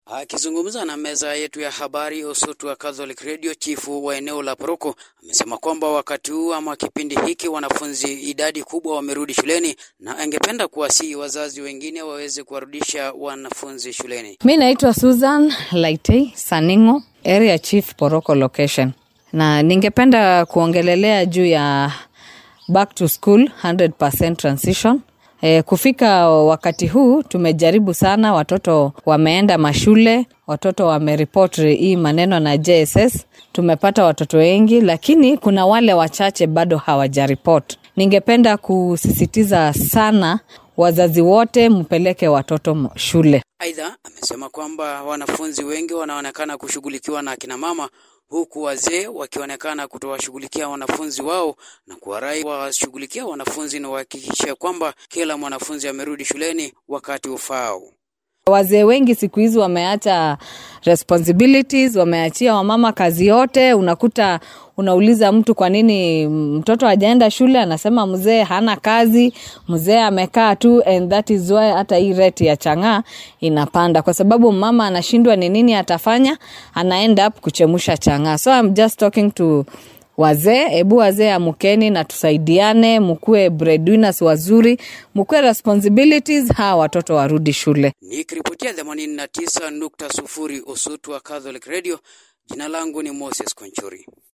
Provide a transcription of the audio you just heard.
Akizungumza na meza yetu ya habari Usutu wa Catholic Radio, chifu wa eneo la Poroko amesema kwamba wakati huu ama kipindi hiki wanafunzi idadi kubwa wamerudi shuleni na angependa kuwasihi wazazi wengine waweze kuwarudisha wanafunzi shuleni. Mi naitwa Susan Laitei Saningo, area chief Poroko location, na ningependa kuongelelea juu ya back to school 100% transition. E, kufika wakati huu tumejaribu sana, watoto wameenda mashule, watoto wameripot hii maneno na JSS, tumepata watoto wengi, lakini kuna wale wachache bado hawajaripot. Ningependa kusisitiza sana wazazi wote mpeleke watoto shule. Aidha, amesema kwamba wanafunzi wengi wanaonekana kushughulikiwa na akina mama huku wazee wakionekana kutowashughulikia wanafunzi wao na kuwarai washughulikia wanafunzi na wahakikishe kwamba kila mwanafunzi amerudi shuleni wakati ufaao. Wazee wengi siku hizi wameacha responsibilities, wameachia wamama kazi yote. Unakuta unauliza mtu kwa nini mtoto hajaenda shule, anasema mzee hana kazi, mzee amekaa tu, and that is why hata hii rate ya chang'aa inapanda, kwa sababu mama anashindwa ni nini atafanya, ana end up kuchemusha chang'aa. So I'm just talking to wazee, hebu wazee amkeni na tusaidiane, mkuwe breadwinners wazuri, mkuwe responsibilities, hawa watoto warudi shule. Nikiripotia 89.0 Usutu wa Catholic Radio, jina langu ni Moses Konchuri.